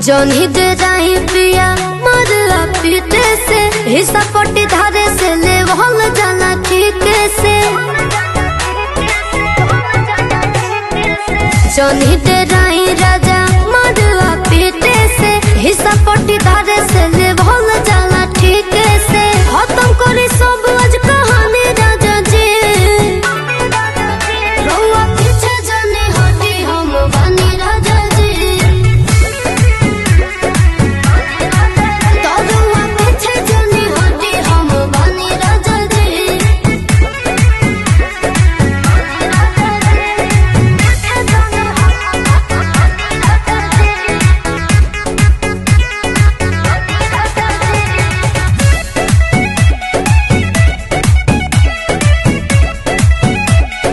जौनी दे जाही पिया मरला पीते से हिस्सा पट्टी धारे से ले वहल जाना ठीके से जौनी दे जाही राजा मरला पीते से हिस्सा पट्टी धारे से ले वहल जाना ठीके से खत्म करी सब आज कहानी राजा जी रउआ पीछे जाने हटी हम बानी राजा जी तरुआ पीछे जाने हटी हम बानी राजा जी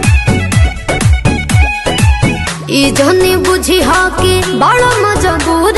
ई जनी बुझी हा कि बड़ा मजबूर